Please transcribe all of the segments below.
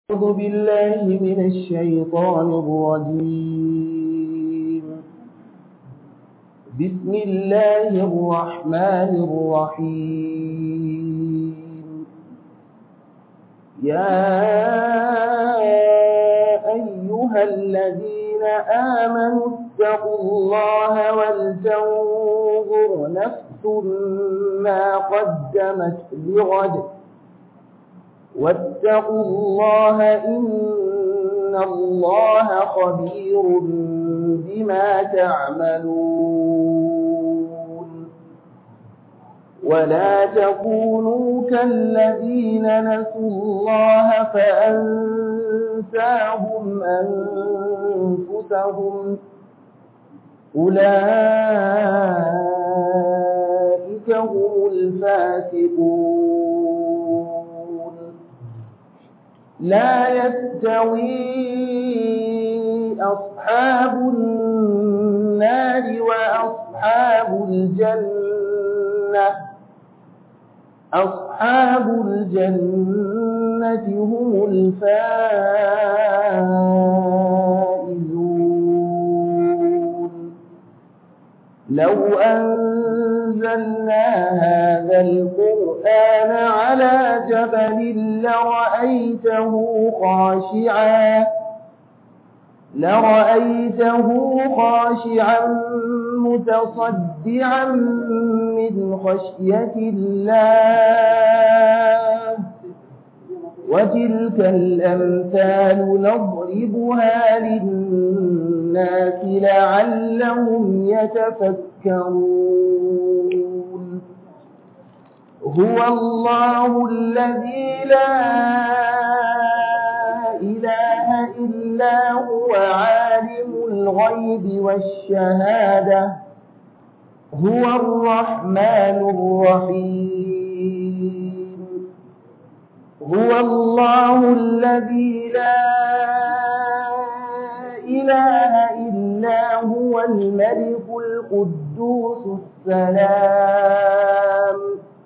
أعوذ بالله من الشيطان الرجيم بسم الله الرحمن الرحيم يا أيها الذين آمنوا اتقوا الله ولتنظر نفس ما قدمت لغد واتقوا الله إن الله خبير بما تعملون ولا تكونوا كالذين نسوا الله فأنساهم أنفسهم أولئك هم الفاسقون لا يستوي أصحاب النار وأصحاب الجنة أصحاب الجنة هم الفائزون لو أنزلنا هذا القرآن على جبل لرأيته خاشعا لرأيته خاشعا متصدعا من خشية الله وتلك الأمثال نضربها للناس لعلهم يتفكرون هو الله الذي لا إله إلا هو عالم الغيب والشهادة هو الرحمن الرحيم هو الله الذي لا إله إلا هو الملك القدوس السلام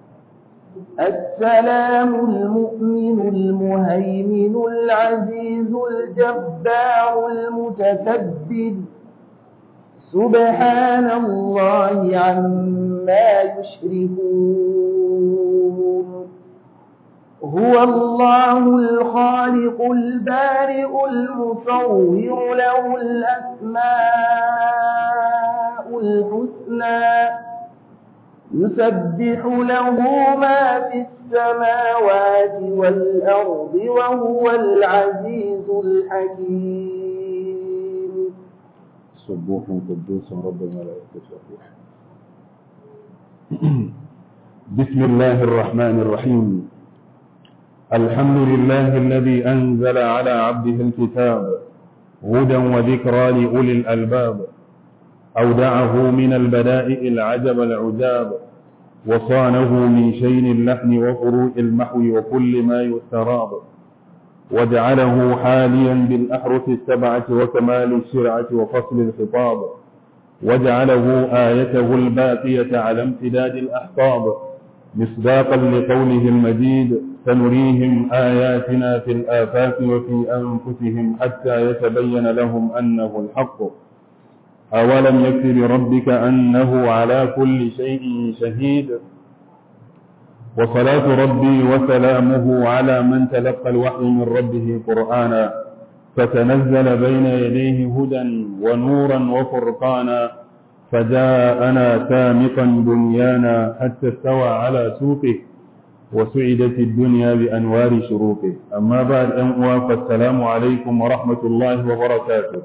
السلام المؤمن المهيمن العزيز الجبار المتكبر سبحان الله عما يشركون هو الله الخالق البارئ المصور له الأسماء الحسنى يسبح له ما في السماوات والأرض وهو العزيز الحكيم سبوح قدوس رب الملائكة والروح بسم الله الرحمن الرحيم الحمد لله الذي أنزل على عبده الكتاب هدى وذكرى لأولي الألباب أودعه من البدائع العجب العجاب وصانه من شين اللحن وفروع المحو وكل ما يستراب وجعله حاليا بالأحرف السبعة وكمال الشرعة وفصل الخطاب وجعله آيته الباقية على امتداد الأحقاب مصداقا لقوله المجيد سنريهم آياتنا في الآفاق وفي أنفسهم حتى يتبين لهم أنه الحق أولم يكف بربك أنه على كل شيء شهيد وصلاة ربي وسلامه على من تلقى الوحي من ربه قرآنا فتنزل بين يديه هدى ونورا وفرقانا فجاءنا سامقا بنيانا حتى استوى على سوقه وسعدت الدنيا بأنوار شروقه أما بعد أنواع فالسلام عليكم ورحمة الله وبركاته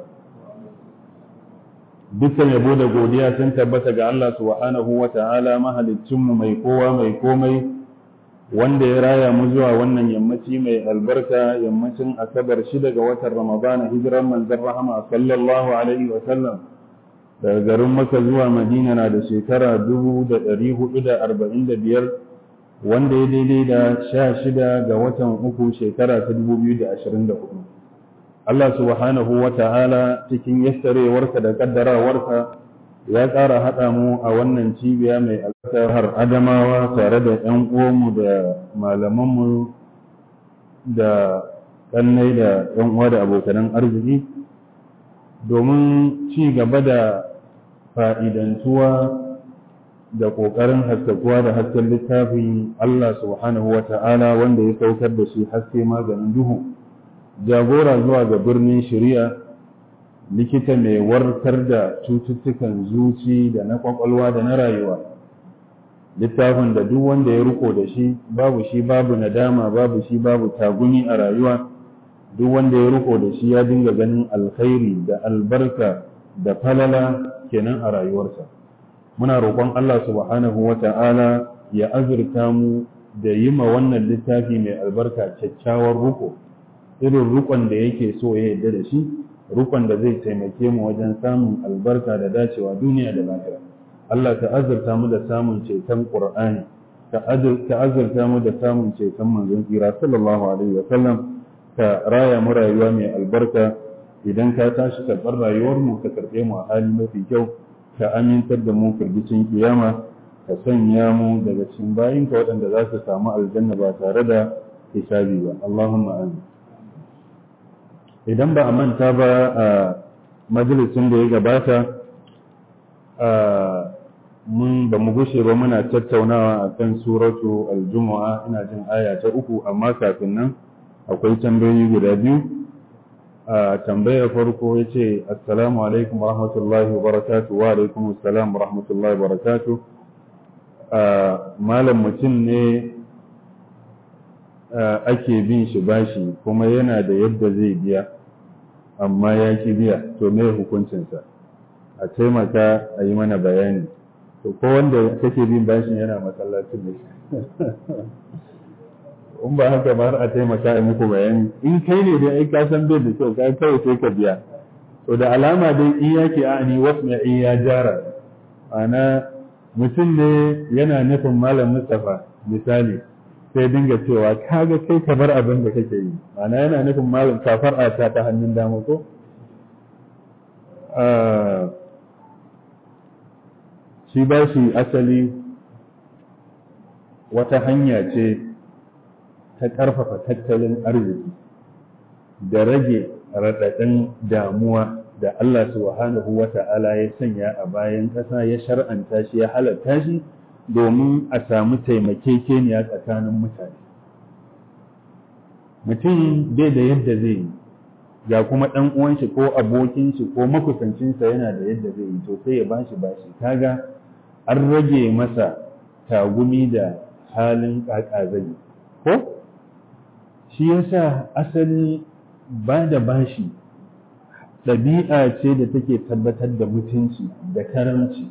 dukkan yabo da godiya sun tabbata ga Allah subhanahu wa ta'ala mahaliccinmu mai kowa mai komai wanda ya raya mu zuwa wannan yammaci mai albarka yammacin asabar shida ga watan ramadana hijiran manzon rahama sallallahu alaihi wa sallam daga garin maka zuwa madina na da shekara dubu da ɗari hudu da arba'in da biyar wanda ya daidai da sha shida ga watan uku shekara ta dubu biyu da ashirin da hudu Allah subhanahu wa ta'ala cikin yassarewarsa da kaddarawarsa ya ƙara haɗa mu a wannan cibiya mai albarka har adamawa tare da ‘yan uwanmu da malamanmu da kannai da yan uwa da abokanan arziki domin ci gaba da fa'idantuwa da ƙoƙarin haskakuwa da hasken littafin Allah subhanahu wa ta'ala wanda ya saukar da shi haske maganin duhu jagora zuwa ga birnin shari'a likita mai warkar da cututtukan zuci da na kwakwalwa da na rayuwa littafin da duk wanda ya riko da shi babu shi babu nadama babu shi babu tagumi a rayuwa duk wanda ya riko da shi ya dinga ganin alkhairi da albarka da falala kenan a rayuwarsa muna roƙon Allah subhanahu wa ta'ala ya azurta mu da yi ma wannan littafi mai albarka kyakkyawar ruko irin rukon da yake so ya yarda da shi rukon da zai taimake mu wajen samun albarka da dacewa duniya da lafiya Allah ka azurta mu da samun ceton Qur'ani ka azurta mu da samun ceton manzon tsira sallallahu alaihi wa sallam ka raya mu rayuwa mai albarka idan ka tashi karɓar rayuwar mu ka karɓe mu a hali mafi kyau ka amintar da mu firgicin kiyama ka sanya mu daga cikin bayinka waɗanda za su samu aljanna ba tare da hisabi ba Allahumma amin idan ba a manta ba a majalisin da ya gabata mun ba mu gushe ba muna tattaunawa a kan suratu aljumu'a ina jin aya ta uku amma kafin nan akwai tambayoyi guda biyu a tambayar farko ya ce assalamu alaikum wa rahmatullahi wa barakatu wa alaikum assalam wa rahmatullahi wa barakatu malam mutum ne ake bin shi bashi kuma yana da yadda zai biya amma ya ki biya to me hukuncinsa a taimaka a yi mana bayani to ko wanda kake bin bashin yana masallacin ne in ba haka ba har a taimaka a muku bayani in kai ne dai ai ka san bai da kyau ka kawai sai ka biya to da alama dai in yake a ni wasu in ya jara ana mutum ne yana nufin malam Mustapha misali sai dinga cewa kaga kai ka bar abin da kake yi ma'ana yana nufin malam kafar ta ta hannun dama ko shi ba shi asali wata hanya ce ta ƙarfafa tattalin arziki da rage raɗaɗin damuwa da Allah subhanahu wa ta'ala ya sanya a bayan ƙasa ya shar'anta shi ya halatta shi domin a samu taimakekeniya tsakanin mutane mutum bai da yadda zai yi ga kuma ɗan uwan shi ko abokin shi ko makusancinsa yana da yadda zai yi to sai ya bashi bashi kaga an rage masa tagumi da halin ƙaƙa zai ko shi yasa asali ba da bashi ɗabi'a ce da take tabbatar da mutunci da karamci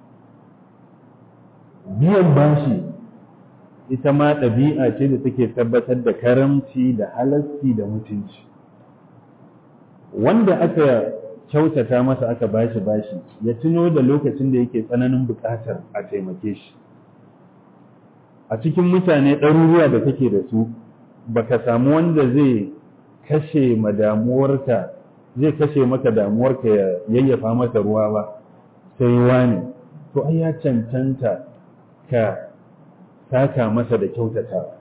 biyan bashi ita ma ɗabi'a ce da take tabbatar da karamci da halarci da mutunci wanda aka kyautata masa aka bashi bashi ya tuno da lokacin da yake tsananin buƙatar a taimake shi a cikin mutane ɗaruruwa da kake da su baka samu wanda zai kashe ma damuwarka zai kashe maka damuwarka ya yayyafa mata ruwa ba sai wani to ai ya cancanta ka saka masa da kyautatawa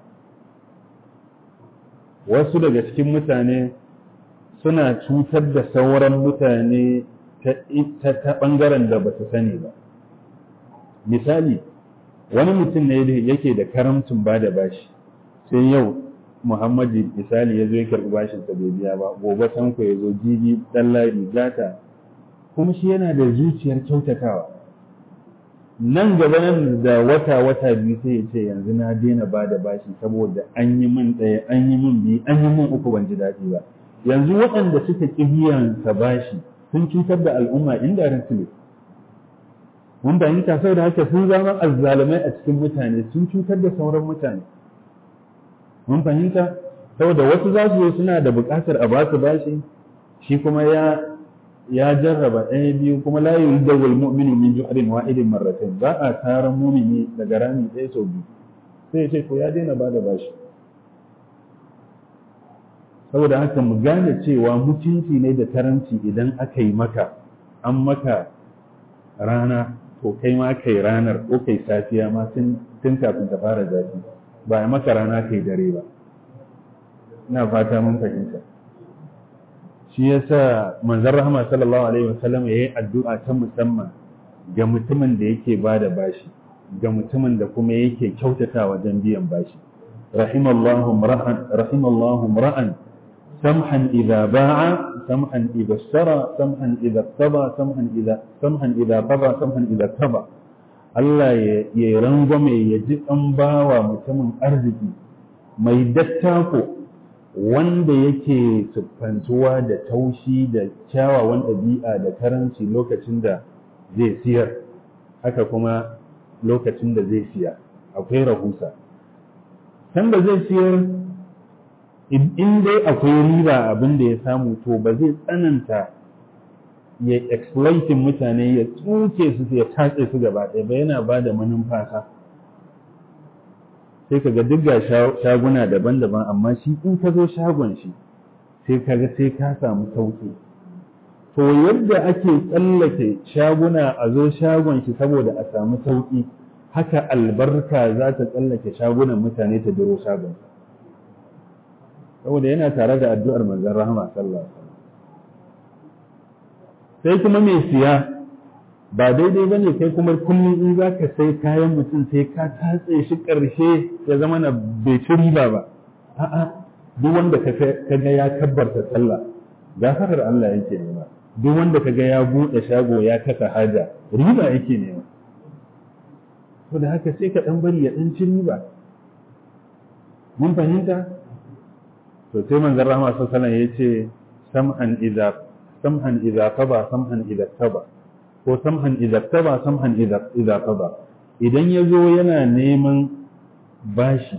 wasu daga cikin mutane suna cutar da sauran mutane ta ɓangaren da ba su sani ba misali wani mutum ne yake da karamcin ba da bashi sai yau muhammadu misali ya zo ya karɓi bashinsa bai biya ba gobe tanko ya zo jibi ɗan lari gata kuma shi yana da zuciyar kyautatawa nan gaba nan da wata wata biyu sai ya ce yanzu na daina ba da bashi saboda an yi min ɗaya an yi min biyu an yi min uku ban ji daɗi ba yanzu waɗanda suka ƙi biyan sa bashi sun cutar da al'umma inda ran su ne mun fahimta sau da haka sun zama azzalumai a cikin mutane sun cutar da sauran mutane mun fahimta saboda wasu za su zo suna da buƙatar a ba su bashi shi kuma ya ya jarraba ɗaya biyu kuma la yuzdawul mu'minu min ju'rin wahidin marratayn ba a taron mumini daga rami ɗaya sau biyu sai ya ce ko ya daina bada bashi saboda haka mu gane cewa mutunci ne da taranci idan aka yi maka an maka rana to kai ma kai ranar ko kai safiya ma tun kafin ta fara zafi ba a maka rana kai dare ba ina fata mun fahimta shi yasa manzon rahama sallallahu alaihi wasallam yayi addu'a ta musamman ga mutumin da yake bada bashi ga mutumin da kuma yake kyautata wajen biyan bashi rahimallahu ra'an rahimallahu ra'an samhan idza ba'a samhan idza ishtara samhan idza taba samhan idza samhan idza taba samhan idza taba Allah ya rangwame ya ji ɗan bawa mutumin arziki mai dattako wanda yake siffantuwa da taushi da kyawawan ɗabi'a da karanci lokacin da zai siyar haka kuma lokacin da zai siya akwai rahusa can da zai siyar in dai akwai riba abin da ya samu to ba zai tsananta ya exploiting mutane ya tsuke su ya tatse su gaba ɗaya ba yana ba da manumfasa sai ka ga duk ga shaguna daban-daban amma shi in ka zo shagon shi sai ka ga sai ka samu sauki to yadda ake tsallake shaguna a zo shagon shi saboda a samu sauki haka albarka za ta tsallake shagunan mutane ta biro shagon saboda yana tare da addu'ar manzon rahama sallallahu alaihi sai kuma mai siya ba daidai bane kai kuma kullum in za ka sai kayan mutum sai ka tatse shi ƙarshe ya zama na bai ci riba ba a'a duk wanda ka ga ya kabbarta sallah gafarar Allah yake nema duk wanda ka ga ya buɗe shago ya kasa haja riba yake nema to da haka sai ka ɗan bari ya ɗan ci riba mun fahimta to sai manzon rahama sallallahu alaihi ya ce sam'an idza sam'an idza qaba sam'an idza taba ko sam'an idza taba sam'an idza idza qaba idan yazo yana neman bashi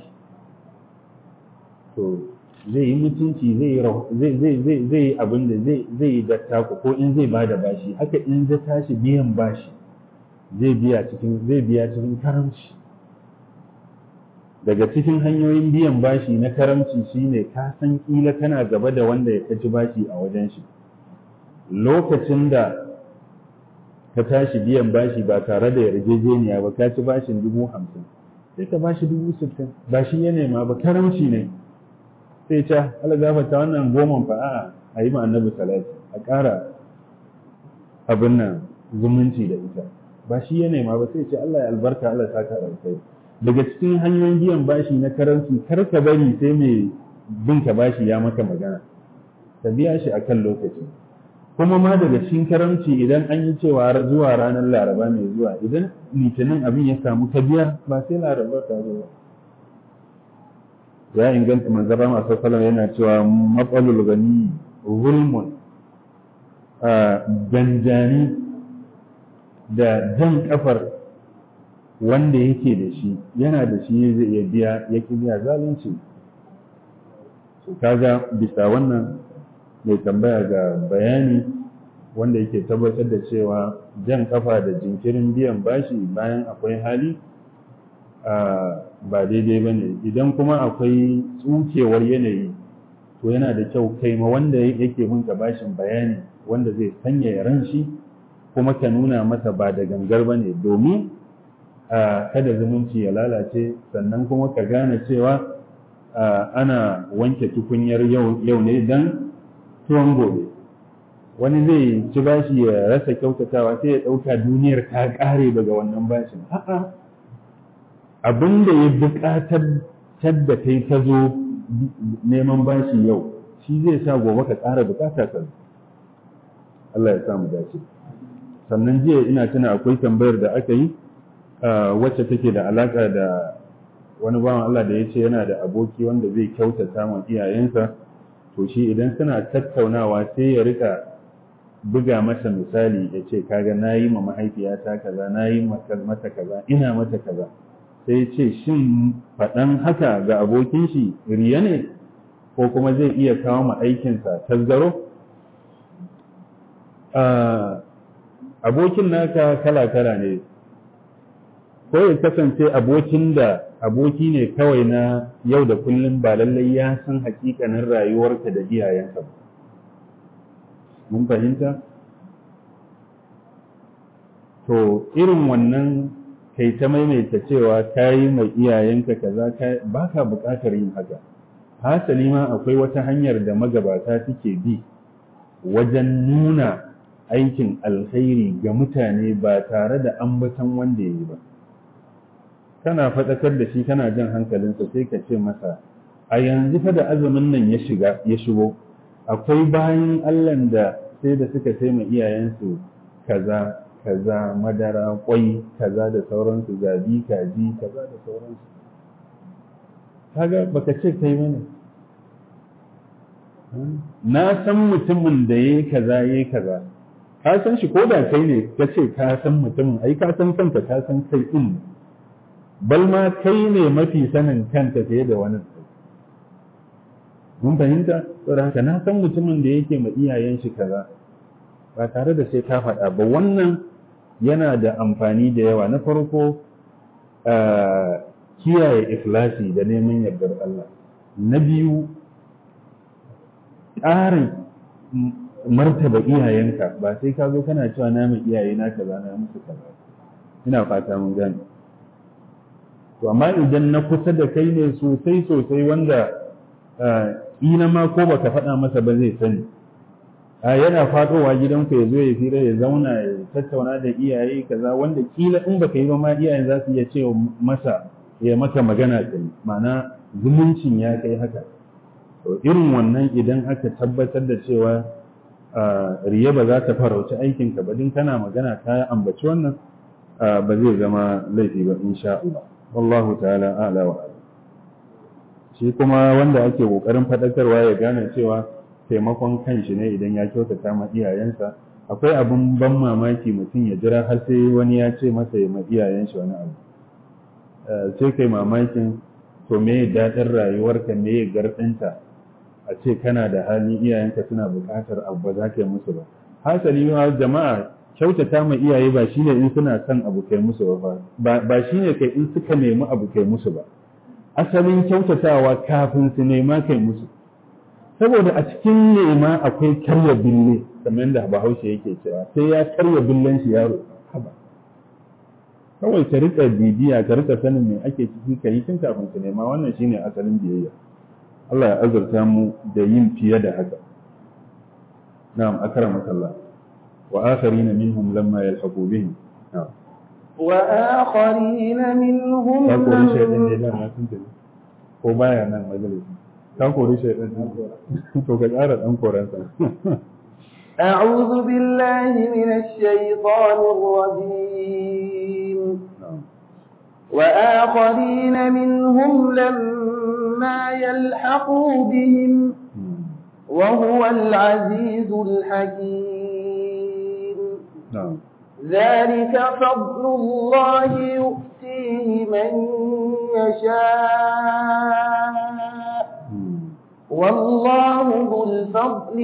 to zai yi mutunci zai zai zai zai zai abin da zai zai yi dattako ko in zai bada bashi haka in zai tashi biyan bashi zai biya cikin zai biya cikin karamci daga cikin hanyoyin biyan bashi na karamci shine ka san kila kana gaba da wanda ya kaci bashi a wajen shi lokacin da ka tashi biyan bashi ba tare da yarjejeniya ba ka ci bashin dubu hamsin sai ka bashi dubu sittin ba shi ya nema ba karamci ne sai ca ala gafata wannan goman fa a a yi ma annabi salati a ƙara abin nan zumunci da ita ba shi ya nema ba sai ce Allah ya albarka Allah ta ka alkai daga cikin hanyoyin biyan bashi na karanci kar ka bari sai mai bin ka bashi ya maka magana ka biya shi akan lokaci kuma ma daga cikin karamci idan an yi cewa zuwa ranar laraba mai zuwa idan litinin abin ya samu ka biya ba sai laraba ta zo ba ya inganta manzara masu salam yana cewa matsalul gani zulmun ganjani da jan kafar wanda yake da shi yana da shi zai iya biya ya ki biya zalunci kaga bisa wannan mai tambaya ga bayani wanda yake tabbatar da cewa jan kafa da jinkirin biyan bashi bayan akwai hali ba daidai ba ne idan kuma akwai tsukewar yanayi to yana da kyau kai ma wanda yake bin ka bashin bayani wanda zai sanya ran shi kuma ka nuna masa ba da gangar ba ne domin kada zumunci ya lalace sannan kuma ka gane cewa ana wanke tukunyar yau ne don tuwon gobe wani zai ci bashi ya rasa kyautatawa sai ya ɗauka duniyar ta ƙare daga wannan bashin a'a abin da ya buƙatar da kai ka zo neman bashi yau shi zai sa gobe ka ƙara buƙata ka Allah ya sa mu dace sannan jiya ina tuna akwai tambayar da aka yi wacce take da alaƙa da wani bawan Allah da ya ce yana da aboki wanda zai kyautata ma iyayensa to shi idan suna tattaunawa sai ya rika buga masa misali ya ce kaga na yi ma mahaifiyata kaza na yi mata kaza ina mata kaza sai ya ce shin faɗan haka ga abokin shi riya ne ko kuma zai iya kawo ma aikinsa tazzaro abokin naka kala-kala ne ko ya kasance abokin da aboki ne kawai na yau da kullum ba lallai ya san hakikanin rayuwarka da iyayenka ba mun fahimta to irin wannan kai ta maimaita cewa ka yi mai iyayenka kaza ba ka buƙatar yin haka hasali ma akwai wata hanyar da magabata suke bi wajen nuna aikin alkhairi ga mutane ba tare da ambatan wanda ya yi ba kana faɗakar da shi kana jan hankalinsa sai ka ce masa a yanzu fa da azumin nan ya shiga ya shigo akwai bayan allah da sai da suka sai ma iyayensu kaza kaza madara kwai kaza da sauransu zabi kaji kaza da sauransu kaga baka ce kai bane na san mutumin da yayi kaza yayi kaza ka san shi ko da kai ne ka ce ka san mutumin ai ka san kanka ka san kai din bal ma kai ne mafi sanin kanka fiye da wani mun fahimta saboda haka na san mutumin da yake ma iyayen shi kaza ba tare da sai ka faɗa ba wannan yana da amfani da yawa na farko kiyaye ikhlasi da neman yardar Allah na biyu ƙarin martaba iyayenka ba sai ka zo kana cewa na mai iyaye na kaza na musu kaza ina fata mun gane to amma idan na kusa da kai ne sosai sosai wanda ina ma ko baka faɗa masa ba zai sani yana faɗowa gidanku ya zo ya fira ya zauna ya tattauna da iyaye kaza wanda kila in baka yi ba ma iyayen za su iya cewa masa ya maka magana kai ma'ana zumuncin ya kai haka to irin wannan idan aka tabbatar da cewa riya ba za ta farauci aikinka ba din kana magana ka ambaci wannan ba zai zama laifi ba insha Allah wallahu ta'ala a'la wa shi kuma wanda ake kokarin fadakarwa ya gane cewa taimakon kanshi ne idan ya kyautata ma iyayensa akwai abin ban mamaki mutum ya jira har sai wani ya ce masa ya ma iyayen shi wani abu sai kai mamakin to me daɗin rayuwarka me garɗinta a ce kana da hali iyayenka suna buƙatar abu ba za ka yi musu ba hasali ma jama'a kyautata ma iyaye ba shine in suna son abu kai musu ba ba shine kai in suka nemi abu kai musu ba asalin kyautatawa kafin su nema kai musu saboda a cikin nema akwai karya bille kamar da bahaushe yake cewa sai ya karya billen shi yaro haba kawai ka rika bibiya ka rika sanin me ake ciki ka yi tun kafin su nema wannan shine asalin biyayya Allah ya azurta mu da yin fiye da haka na'am akramaka Allah wa akharina minhum lamma yalhaqu bihim na'am wa akharina minhum ka kori shaydan ne da na tunta ko baya nan majalisi ka kori shaydan ne to ka tsara dan koransa أعوذ بالله من الشيطان الرجيم وآخرين منهم لما يلحقوا بهم وهو العزيز الحكيم نعم ذلك فضل الله يؤتيه من يشاء والله ذو الفضل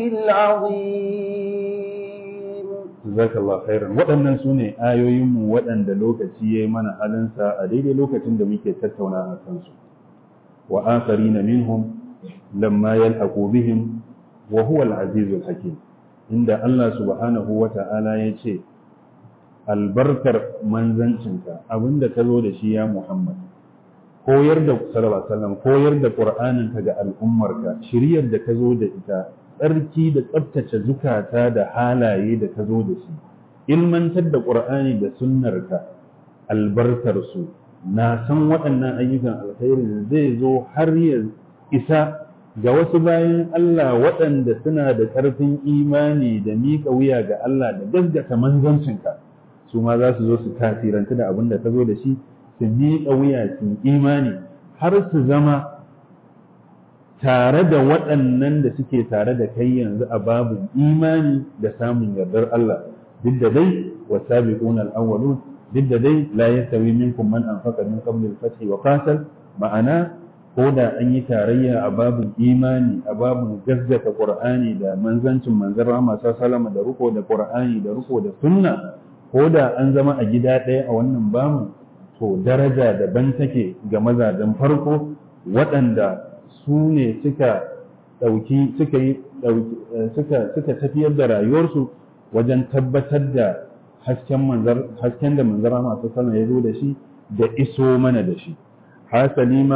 العظيم جزاك الله خيرا waɗannan su ne ayoyinmu waɗanda lokaci ya yi mana halinsa a daidai lokacin da muke tattauna a kansu wa akharina minhum lamma yalhaqu bihim wa huwa al-azizul hakim inda Allah subhanahu wa ta'ala ya ce albarkar manzancinka abinda ka zo da shi ya Muhammad koyar da sallallahu alaihi wasallam koyar da qur'anin ka ga al'ummarka shiryar da ka zo da ita tsarki da tsabtace zukata da halaye da ka zo da shi ilmantar da qur'ani da sunnarka albarkar su na san waɗannan ayyukan alkhairi zai zo har ya isa ga wasu bayan Allah waɗanda suna da ƙarfin imani da miƙa wuya ga Allah da gaskata manzancinka su ma za su zo su tasiranta da abin da ka zo da shi su miƙa wuya su imani har su zama tare da waɗannan da suke tare da kai yanzu a babin imani da samun yardar Allah duk da dai wasabiqun al-awwalun duk da dai la yastawi minkum man anfaqa min qabli al-fath wa qatal ma'ana ko da an yi tarayya a babin imani a babin gazzata qur'ani da manzancin manzon rahama sallallahu da ruko da qur'ani da ruko da sunna ko da an zama a gida ɗaya a wannan bamu to daraja daban take ga mazajen farko waɗanda su ne suka ɗauki suka yi suka suka tafiyar da rayuwarsu wajen tabbatar da hasken manzar hasken da manzara masu sallah ya zo da shi da iso mana da shi hasali ma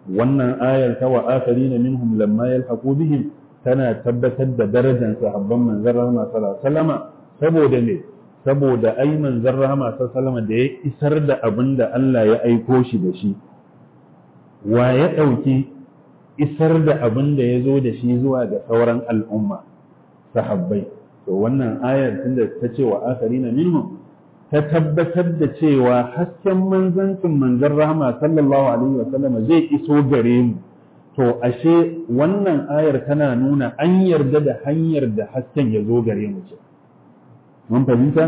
wannan ayar ta wa akharina minhum lamma yalhaqu bihim tana tabbatar da darajar sahabban manzon rahama sallallahu alaihi wasallama saboda ne saboda ai manzon rahama sallallahu alaihi wasallama da ya isar da abin da Allah ya aiko shi da shi wa ya ɗauki isar da abin da ya zo da shi zuwa ga sauran al'umma sahabbai to wannan ayar tunda ta ce wa akharina minhum ta tabbatar da cewa hasken manzancin manzon rahama sallallahu alaihi wa sallama zai iso gare mu to ashe wannan ayar tana nuna an yarda da hanyar da hasken ya zo gare mu ce mun fahimta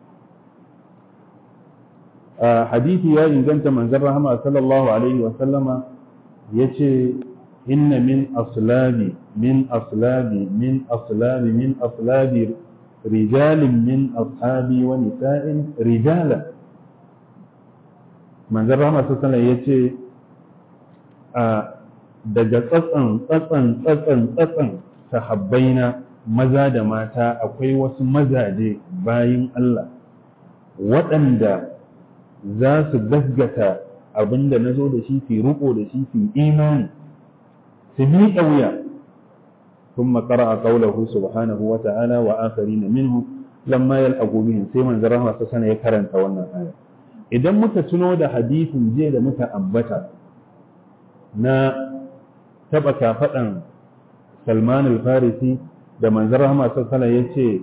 hadisi ya inganta manzon rahama sallallahu alaihi wa sallama yace inna min aslabi min aslabi min aslabi min aslabi rijalin min ashabi wa nisa'in rijala manzon rahama sallallahu alaihi yace a daga tsatsan tsatsan tsatsan tsatsan sahabbaina maza da mata akwai wasu mazaje bayin Allah waɗanda za su gaskata abin da na zo da shi fi riko da shi fi imani su miƙa wuya ثم قرأ قوله سبحانه وتعالى وآخرين منهم لما يلحقوا بهم سيما زرها سنة يكرن تولنا آية idan muka tuno da hadisin je da muka ambata na taɓa kafaɗan salman al-farisi da manzon rahama sassana ya ce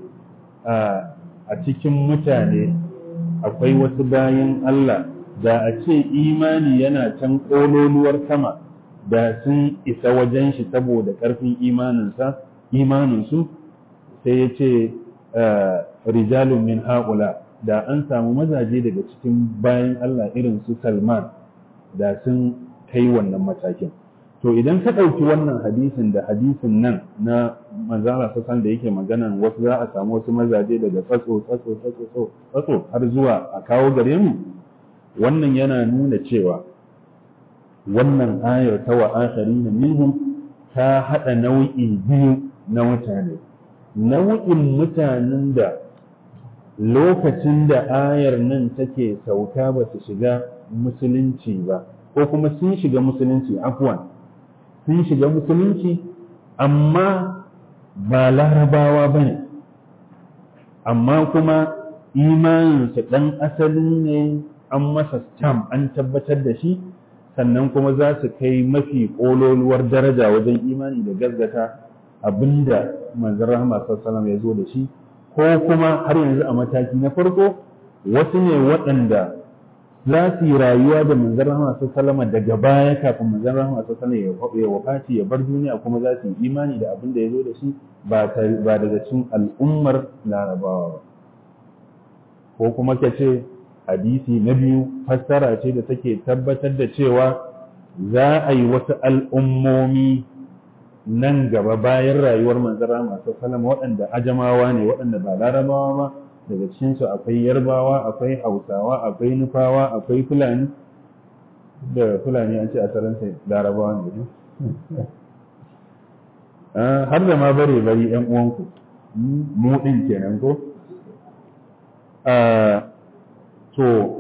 a cikin mutane akwai wasu bayan Allah da a ce imani yana can ƙololuwar sama da sun isa wajen shi saboda ƙarfin imaninsa imaninsu sai ya ce rijalun min haƙula da an samu mazaje daga cikin bayan Allah irin su Salman da sun kai wannan matakin to idan ka ɗauki wannan hadisin da hadisin nan na manzala sassan da yake maganan wasu za a samu wasu mazaje daga tsatso tsatso tsatso tsatso har zuwa a kawo gare mu wannan yana nuna cewa wannan ayar ta wa akharina minhum ta hada nau'i biyu na mutane nau'in mutanen da lokacin da ayar nan take sauka ba su shiga musulunci ba ko kuma sun shiga musulunci afwan sun shiga musulunci amma ba larabawa ba ne amma kuma imaninsu ɗan asali ne an masa stamp an tabbatar da shi sannan kuma za su kai mafi ƙololuwar daraja wajen imani da gaggata abinda manzon rahama sallallahu ya zo da shi ko kuma har yanzu a mataki na farko wasu ne waɗanda za su yi rayuwa da manzon rahama sallallahu daga baya kafin manzon rahama sallallahu ya wafati ya bar duniya kuma za su yi imani da abin da ya zo da shi ba daga cikin al'ummar larabawa ba ko kuma ka ce hadisi na biyu fassara ce da take tabbatar da cewa za a yi wasu al'ummomi nan gaba bayan rayuwar manzara masu salama waɗanda ajamawa ne waɗanda ba larabawa ba daga cikinsu akwai yarbawa akwai hausawa akwai nufawa akwai fulani da fulani an ce a taransa larabawa ne har da ma bare bari yan uwanku mu ɗin kenan ko to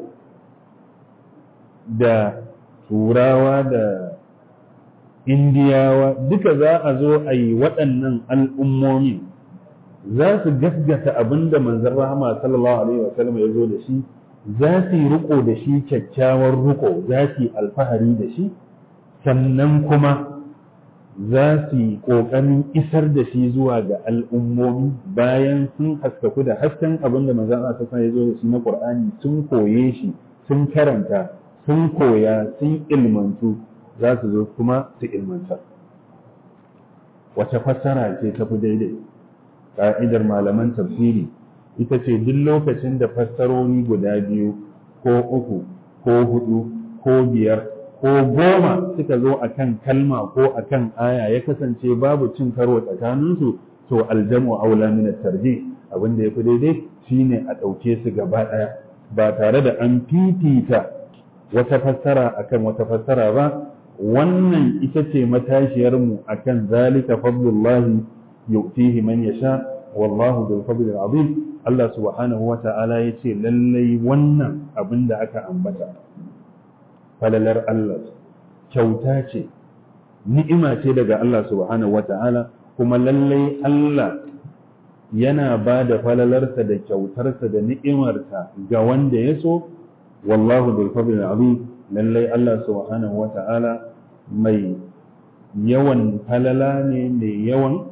da turawa da indiyawa duka za a zo a yi waɗannan al'ummomi za su gasgata abin da manzan rahama sallallahu alaihi wasallam ya zo da shi za su yi riko da shi kyakkyawar riko za su yi alfahari da shi sannan kuma za su yi ƙoƙarin isar da shi zuwa ga al'ummomi bayan sun haskaku da hasken abin da manzan Allah ya zo da shi na Ƙur'ani sun koye shi sun karanta sun koya sun ilmantu za su zo kuma su ilmantar wace fassara ce ta fi daidai ƙa'idar malaman tafsiri ita ce duk lokacin da fassaroni guda biyu ko uku ko hudu ko biyar ko goma suka zo a kan kalma ko a kan aya ya kasance babu cin karo tsakaninsu to aljamu aula min tarji abin da ya fi daidai shine a ɗauke su gaba ɗaya ba tare da an fifita wata fassara akan wata fassara ba wannan ita ce matashiyarmu akan zalika fadlullahi yu'tihi man yasha wallahu bil fadli azim Allah subhanahu wa ta'ala yace lallai wannan abin da aka ambata falalar Allah kyauta ce ni'ima ce daga Allah subhanahu wata'ala kuma lallai Allah yana ba da falalarsa da kyautarsa da ni'imarsa ga wanda ya so wallahu bil fadl azim lallai Allah subhanahu wata'ala mai yawan falala ne mai yawan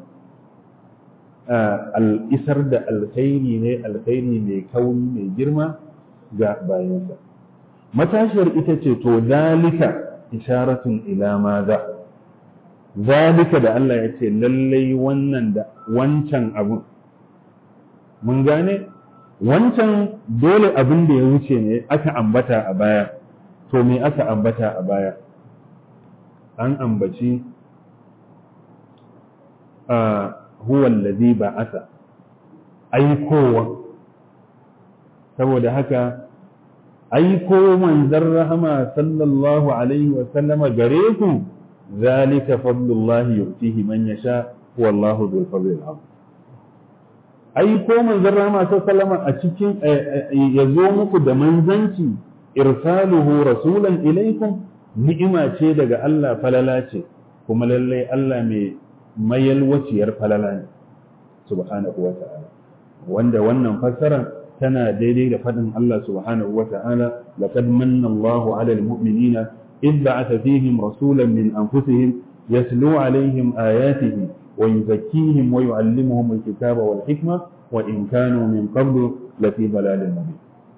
al'isar da alkhairi ne alkhairi mai kauni mai girma ga bayansa matashiyar ita ce to zalika isharatun ila maza zalika da Allah ya ce lallai wannan da wancan abu mun gane wancan dole abin da ya wuce ne aka ambata a baya to me aka ambata a baya an ambaci a huwa allazi ba'atha aikowa saboda haka aiko manzon rahama sallallahu alaihi wa sallama gare ku zalika fadlullahi yu'tihi man yasha wallahu dhul fadli azim aiko manzon rahama sallallahu a cikin ya zo muku da manzanci irsaluhu rasulan ilaikum ni'ima ce daga Allah falala ce kuma lallai Allah mai mayalwaciyar falala ne subhanahu wa ta'ala wanda wannan fassara tana daidai da faɗin Allah subhanahu wa ta'ala laqad manna Allahu 'ala al-mu'minina إذ بعث فيهم رسولا من أنفسهم يتلو عليهم آياته ويزكيهم ويعلمهم الكتاب والحكمة وإن كانوا من قبل لفي ضلال مبين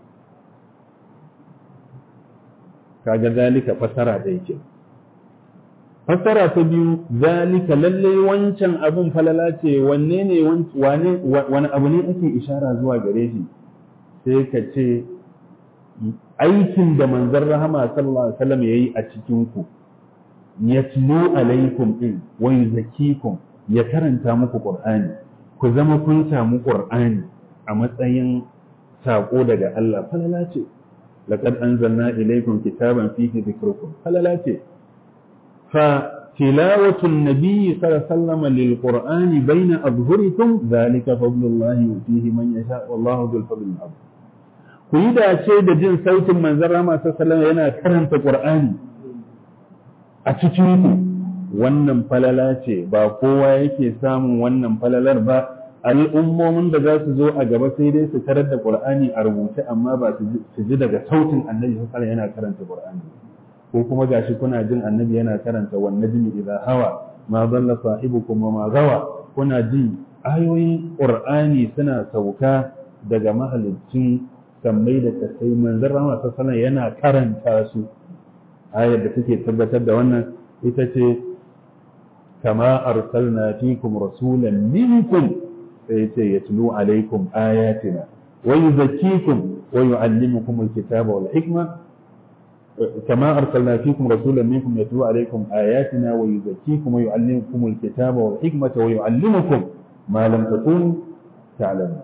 kaga zalika fasara da yake fasara ta biyu zalika lalle wancan abun falala ce wanne ne wane wani abu ne ake ishara zuwa gare shi sai ka ce aikin da manzon rahama sallallahu alaihi wasallam yayi a cikin ku yatlu alaikum in wa yuzakkikum ya karanta muku qur'ani ku zama kun samu qur'ani a matsayin sako daga Allah falala ce laqad anzalna ilaykum kitaban fihi dhikrukum falala ce fa tilawatu an-nabi sallallahu alaihi wasallam lil qur'ani bayna adhhurikum dhalika fadlullahi yutihi man yasha wallahu dhul fadli azim ku yi dace da jin sautin manzon rama sallallahu yana karanta qur'ani a cikin ku wannan falala ce ba kowa yake samun wannan falalar ba al'ummomin da za su zo a gaba sai dai su tarar da qur'ani a rubuce amma ba su ji daga sautin annabi sallallahu yana karanta qur'ani ko kuma gashi kuna jin annabi yana karanta wan najmi idha hawa ma dalla sahibukum wa ma gawa kuna ji ayoyin qur'ani suna sauka daga mahalicin sammai da kasai manzon rama sallallahu yana karanta su ayar da take tabbatar da wannan ita ce kama arsalna fikum rasulan minkum sai ce yatlu alaikum ayatina wa yuzakkikum wa yuallimukum alkitaba wal hikma كما أرسلنا فيكم رسولا منكم يتلو عليكم آياتنا ويزكيكم ويعلمكم الكتاب والحكمة ويعلمكم ما لم تكونوا تعلمون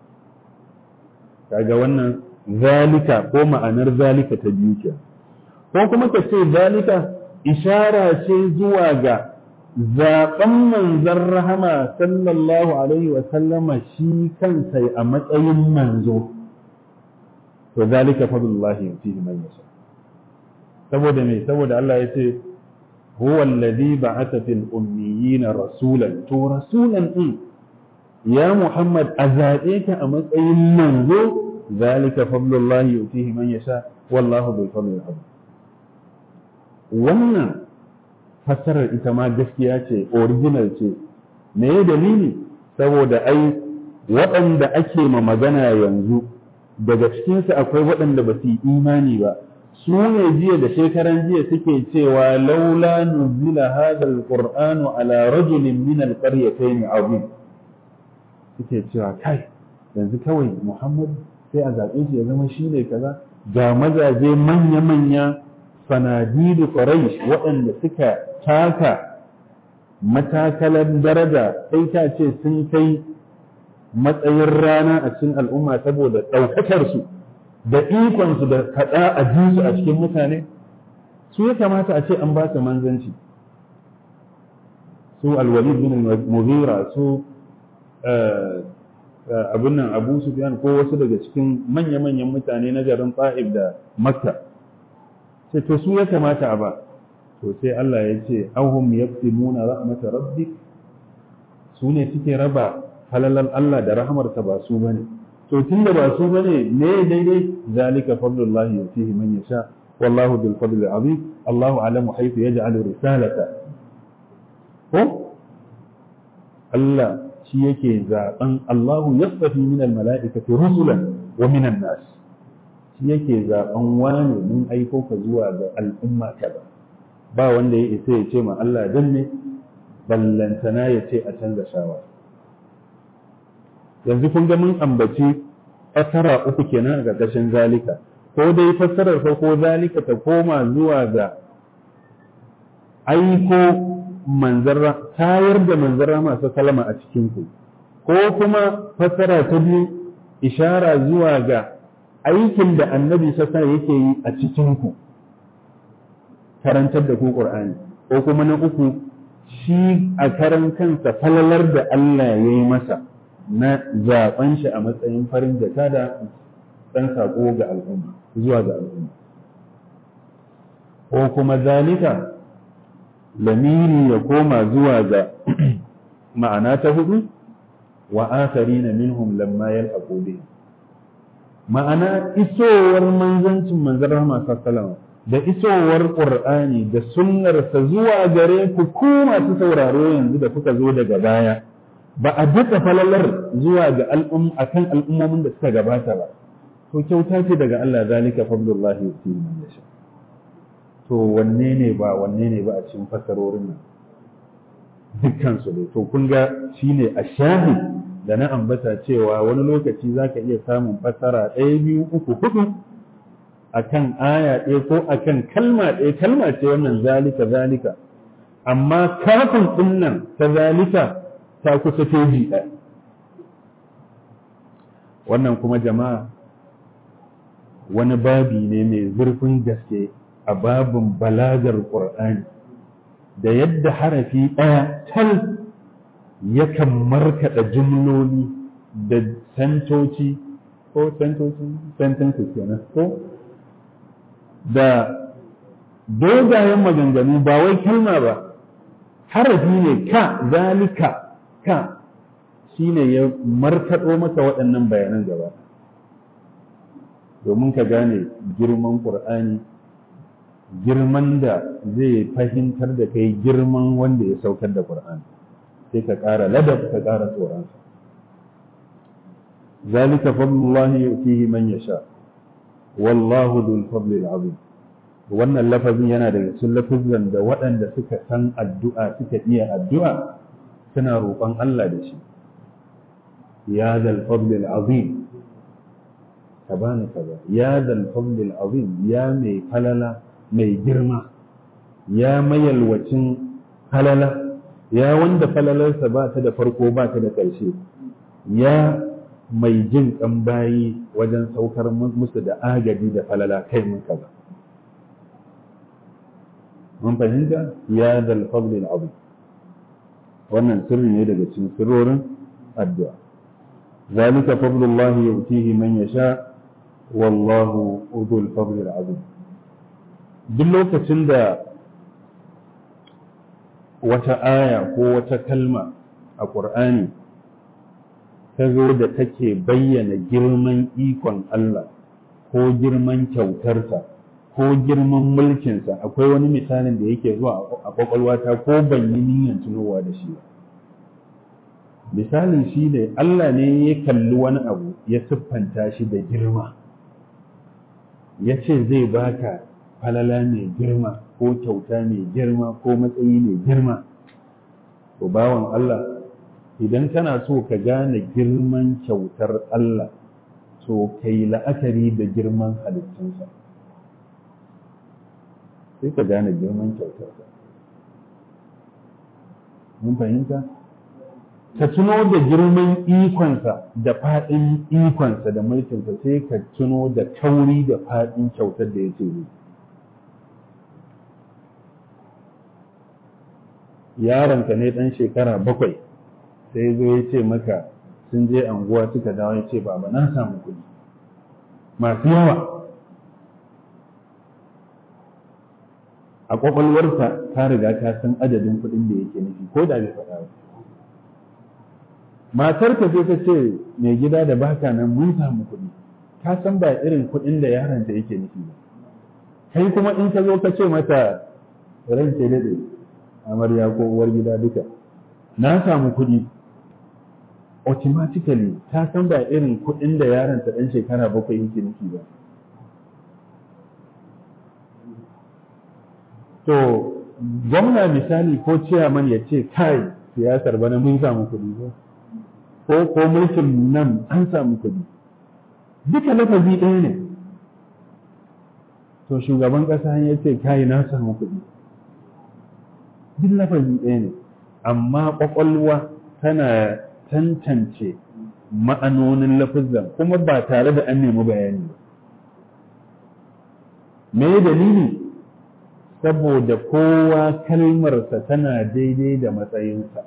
kaga wannan zalika ko ma'anar zalika ta biyu ke ko kuma ka ce zalika ishara ce zuwa ga zaɓen manzon rahama sallallahu alaihi wa sallama shi kansa a matsayin manzo to zalika fadlullahi yutihi man yasha saboda me saboda Allah ya ce huwa alladhi ba'atha fil ummiyina rasulan to rasulan din ya Muhammad a zaɓe ka a matsayin manzo zalika fadlullahi yutihi man yasha wallahu bil fadli azim wannan fassarar ita ma gaskiya ce original ce me ya dalili saboda ai waɗanda ake ma magana yanzu daga cikinsu akwai waɗanda ba su yi imani ba su ne jiya da shekaran jiya suke cewa laula nuzila hadha alqur'anu ala rajulin min alqaryatayn azim suke cewa kai yanzu kawai Muhammad sai a zaɓe shi ya zama shi ne kaza ga mazaje manya-manya sanadidu Quraysh waɗanda suka taka matakalar daraja sai ta ce sun kai matsayin rana a cikin al'umma saboda ɗaukakar su da ikonsu da kaɗa a su a cikin mutane su ya kamata a ce an ba su manzanci su alwalid bin mughira su abin nan abu sufyan ko wasu daga cikin manya-manyan mutane na garin ta'ib da makka sai to su ya kamata a ba to sai Allah ya ce ahum yaqsimuna rahmat rabbik su ne suke raba halalan Allah da rahmarsa ba su bane to tunda ba su bane me daidai zalika fadlullahi yutihi man yasha wallahu bil fadli azim Allahu alamu haythu yaj'alu risalata ko Allah shi yake zaben Allahu yasfi min al mala'ikati rusulan wa min an nas shi yake zaben wani mun aiko ka zuwa ga al'umma kaza ba wanda ya isa ya ce ma Allah dan ne ballantana ya ce a canza shawara yanzu kun ga mun ambaci fassara uku kenan a ƙarƙashin zalika ko dai fassarar farko zalika ta koma zuwa ga aiko manzarra tayar da manzarra masu kalama a cikin ku ko kuma fassara ta biyu ishara zuwa ga aikin da annabi sassa yake yi a cikin ku karantar da ku qur'ani ko kuma na uku shi a karan kansa falalar da Allah ya yi masa na zaben shi a matsayin farin jaka da ɗan saƙo ga al'umma zuwa ga al'umma ko kuma zalika lamiri ya koma zuwa ga ma'ana ta hudu wa na minhum lamma yalhaqu bihim ma'ana isowar manzancin manzon rahama sallallahu da isowar qur'ani da sunnarsa zuwa gare ku ku masu sauraro yanzu da kuka zo daga baya ba a duka falalar zuwa ga al'um akan al'ummomin da suka gabata ba to kyauta ce daga Allah zalika fadlullahi yuti man yasha to wanne ne ba wanne ne ba a cikin fasarorin nan dukkan su ne to kun ga shine a shahid da na ambata cewa wani lokaci zaka iya samun fasara ɗaya biyu uku hudu akan aya ɗaya ko akan kalma ɗaya kalma ce wannan zalika zalika amma kafin ɗin nan ta zalika ta kusa teji ɗaya wannan kuma jama'a wani babi ne mai zurfin gaske a babin balagar ƙur'ani da yadda harafi ɗaya tal yakan markaɗa jumloli da santoci ko santoci sentences kenan ko da dogayen maganganu ba wai kalma ba harafi ne ka zalika ka shine ya markaɗo maka waɗannan bayanan gaba domin ka gane girman ƙur'ani girman da zai fahimtar da kai girman wanda ya saukar da ƙur'ani sai ka ƙara ladab ka ƙara tsoronsa zalika fadlullahi yu'tihi man yasha wallahu dhul fadli azim wannan lafazin yana daga cikin lafazan da waɗanda suka san addu'a suka iya addu'a suna roƙon Allah da shi ya zal fadli azim ka bani kaza ya zal fadli azim ya mai falala mai girma ya mayalwacin falala ya wanda falalarsa ba ta da farko ba ta da ƙarshe ya mai jin ƙan bayi wajen saukar musu da agaji da falala kai mun kaza mun fahimta ya zal fadli azim wannan sirri ne daga cikin sirrorin addu'a zalika fadlullahi yu'tihi man yasha wallahu udul fadli azim duk lokacin da wata aya ko wata kalma a ƙur'ani ta zo da take bayyana girman ikon Allah ko girman kyautarsa ko girman mulkinsa akwai wani misalin da yake zuwa a kwakwalwata ko ban yi niyyar tunowa da shi ba misalin shi ne Allah ne ya kalli wani abu ya siffanta shi da girma ya ce zai baka falala mai girma ko kyauta mai girma ko matsayi mai girma to bawan Allah idan kana so ka gane girman kyautar Allah to kai la'akari da girman halittunsa sai ka gane girman kyautarsa mun fahimta ka tuno da girman ikonsa da faɗin ikonsa da mulkinsa sai ka tuno da kauri da faɗin kyautar da yake yi yaronka ne ɗan shekara bakwai sai zo ya ce maka sun je anguwa suka dawo ya ce baba na samu kuɗi masu yawa a kwakwalwarsa ta riga ta san adadin kuɗin da yake nufi ko da bai faɗa ba matar ka sai ta ce mai gida da baka nan mun samu kuɗi ka san ba irin kuɗin da yaron ta yake nufi ba kai kuma in ka zo ka ce mata ran ke daɗe amarya ko uwar gida duka na samu kuɗi automatically ta san ba irin kuɗin da yaron ta ɗan shekara bakwai yake nufi ba to gwamna misali ko ciyaman ya ce kai siyasar bana mun samu kuɗi ba ko ko mulkin nan an samu kuɗi duka lafazi ɗaya ne to shugaban ƙasa ya ce kai na samu kuɗi duk lafazi ɗaya ne amma ƙwaƙwalwa tana tantance ma'anonin lafazan kuma ba tare da an nemi bayani ba me dalili saboda kowa kalmarsa tana daidai da matsayinsa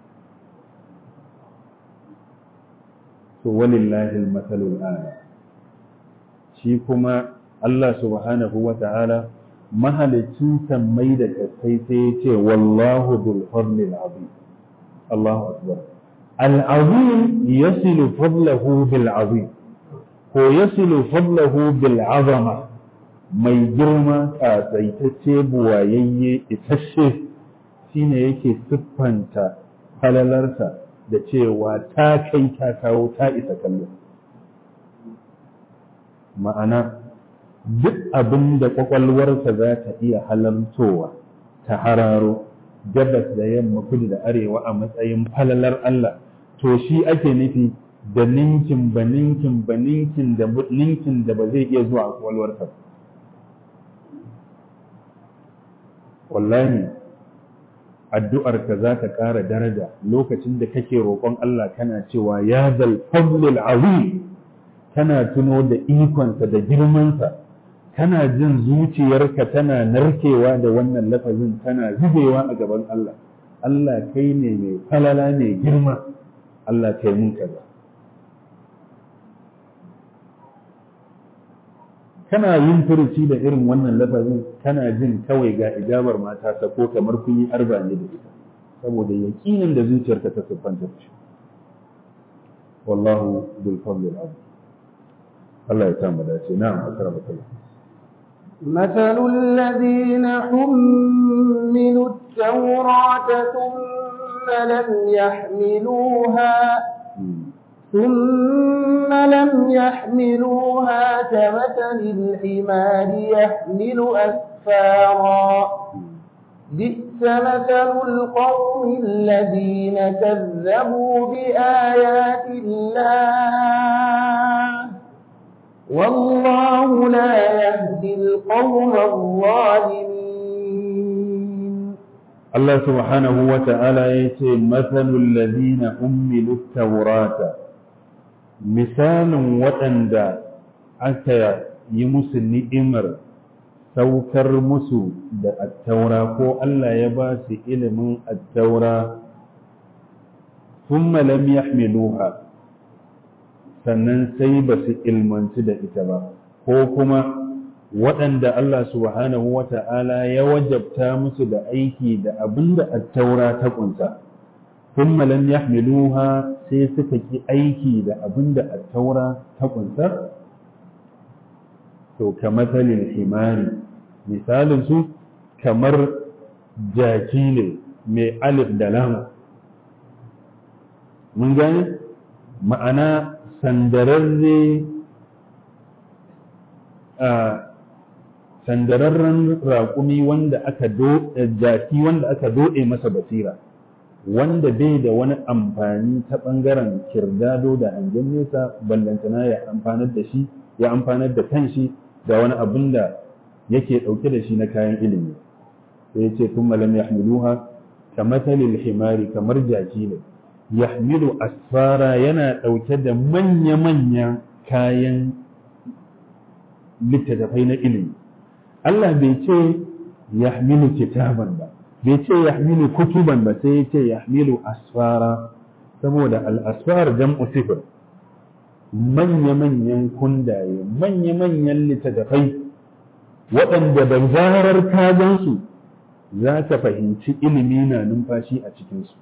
to walillahi al-masalul a'la shi kuma Allah subhanahu wa ta'ala mahalicin sammai da kasai sai ya ce wallahu dhul fadli azim Allahu akbar al-azim yasilu fadlahu bil azim ko yasilu fadlahu bil azama mai girma ƙasaitacce buwayayye isasshe shine yake siffanta falalarsa da cewa ta kai ta kawo ta isa kallo ma'ana duk abin da ƙwaƙwalwarsa za ta iya halartowa ta hararo gabas da yamma kudu da arewa a matsayin falalar Allah to shi ake nufi da ninkin ba ninkin ba ninkin da ninkin da ba zai iya zuwa a ƙwaƙwalwarsa ba wallahi addu'arka za ta ƙara daraja lokacin da kake roƙon Allah kana cewa ya zal fadlil azim kana tuno da ikonsa da girmansa kana jin zuciyarka tana narkewa da wannan lafazin tana zubewa a gaban Allah Allah kai ne mai falala ne girma Allah kai mun kaza kana yin furuci da irin wannan lafazin kana jin kawai ga ijabar mata ta ko kamar kun yi arba ne da ita saboda yaƙinin da zuciyarka ta siffanta shi wallahu bil fadli al azim Allah ya samu dace na'am akrama kallah مثل الذين حملوا التوراة ثم لم يحملوها ثم لم يحملوها كمثل الحمار يحمل أسفارا بئس مثل القوم الذين كذبوا بآيات الله والله لا يهدي القوم الظالمين الله سبحانه وتعالى يتي مثل الذين حملوا التوراة misalin waɗanda aka yi musu ni'imar saukar musu da attaura ko Allah ya ba su ilimin attaura sun lam yahmiluha sannan sai ba su ilmanci da ita ba ko kuma waɗanda Allah subhanahu wa ta'ala ya wajabta musu da aiki da abin da attaura ta ƙunsa. ثم لم يحملوها sai suka ki aiki da abin da attaura ta kunsa to kamathalil himari misalin su kamar jaki ne mai alif da lam mun gane ma'ana sandararre a sandararren raƙumi wanda aka do jaki wanda aka doɗe masa basira wanda bai da wani amfani ta ɓangaren kirdado da hangen nesa ballantana ya amfanar da shi ya amfanar da kanshi da wani abin da yake ɗauke da shi na kayan ilimi sai ya ce kun malam ya hamiluha ka matsalil himari kamar jaki ne ya hamilu asfara yana ɗauke da manya-manyan kayan littattafai na ilimi Allah bai ce ya hamilu kitaban ba bai ce ya hamilu kutuban ba sai ya ce ya hamilu asfara saboda al'asfar jam'u sifir manya-manyan kundaye manya-manyan littattafai waɗanda da zarar ka gansu za ka fahimci ilimi na numfashi a cikinsu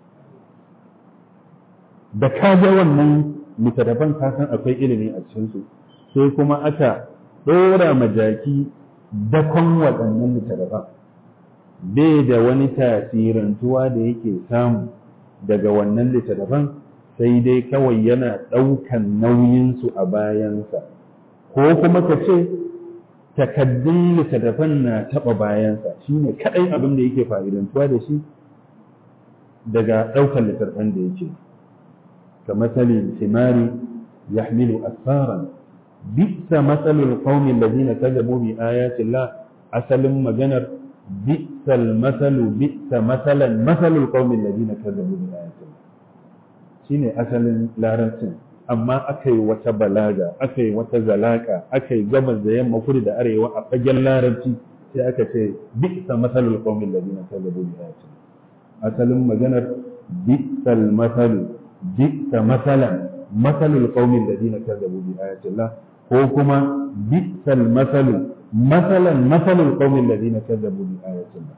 da ka ga wannan littattafan ka san akwai ilimi a cikinsu sai kuma aka ɗora majaki dakon waɗannan littattafan bai da wani tasirantuwa da yake samu daga wannan littattafan sai dai kawai yana ɗaukan nauyinsu a bayansa ko kuma ka ce takaddun littattafan na taɓa bayansa shi ne kaɗai abin da yake fa'idantuwa da shi daga ɗaukar littattafan da yake ka matsali timari ya hamilu asaran bisa matsalin ƙaunin lazina ta zamo bi ayatillah asalin maganar bisa matsalu bisa matsalan matsalin ƙaunin lazina ta zamo bi ayatillah shi ne asalin larabcin amma aka yi wata balaga aka yi wata zalaka aka yi gabas da yamma kudu da arewa a fagen larabci sai aka ce bisa matsalul qaumin ladina kazzabu bi ayatina asalin maganar bisal masalu bisa masalan masalul qaumin ladina kazzabu bi ayatillah ko kuma bisal masalu masalan masalul qaumin ladina kazzabu bi ayatillah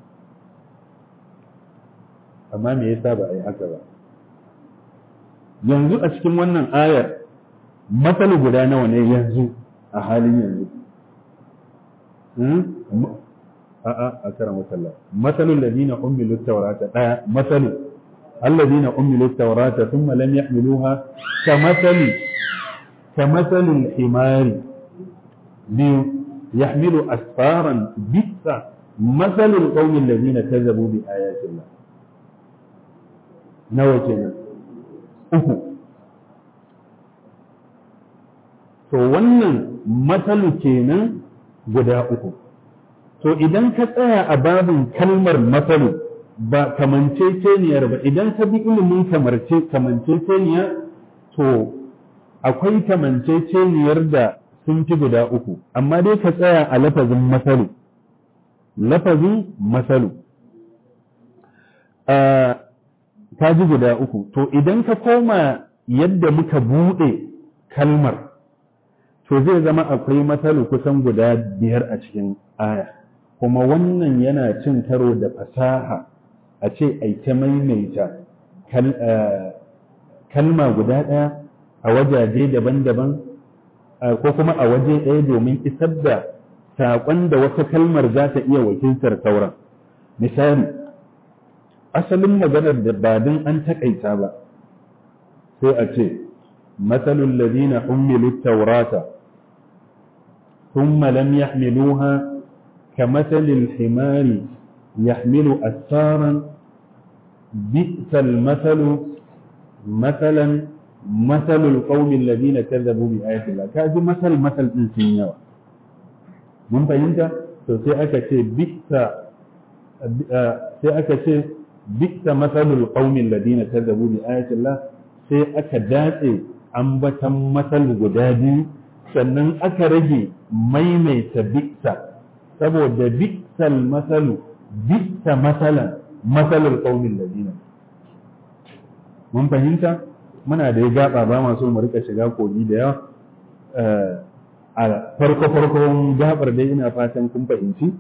amma me yasa ba a yi haka ba yanzu a cikin wannan ayar matsala guda nawa ne yanzu a halin yanzu a'a a karan wasalla matsalul ladina ummilu tawrata daya matsalu alladina ummilu tawrata thumma lam yahmiluha ka matsali ka matsalul himari biyu yahmilu asfaran bisa matsalul qaumin ladina kazzabu bi ayatillah nawa kenan uku to wannan matsalu kenan guda uku to idan ka tsaya a babin kalmar matsalu ba kamanceceniyar ba idan ka bi ilimin kamarce kamanceceniya to akwai kamanceceniyar da sun fi guda uku amma dai ka tsaya a lafazin matsalu lafazin matsalu ta ji guda uku to idan ka koma yadda muka buɗe kalmar to zai zama akwai matsalu kusan guda biyar a cikin aya kuma wannan yana cin karo da fasaha a ce ai ta maimaita kalma guda ɗaya a wajaje daban-daban ko kuma a waje ɗaya domin isar da saƙon da wata kalmar za ta iya wakiltar sauran misali asalin maganar da ba don an taƙaita ba sai a ce matsalul ladina ummilu taurata ثم لم يحملوها كمثل الحمار يحمل أسفارا بئس المثل مثلا مثل القوم الذين كذبوا بآيات الله كاجي مثل مثل إنسان mun fahimta to sai aka ce bisa sai aka ce bisa masalul qaumin ladina kazzabu bi ayati Allah sai aka datse ambatan masal guda biyu sannan aka rage maimaita bisa saboda bisal masalu bisa masalan masalul qaumin ladina mun fahimta muna da ya gaba ba masu mu rika shiga kogi da yawa a farko farkon gabar dai ina fatan kun fahimci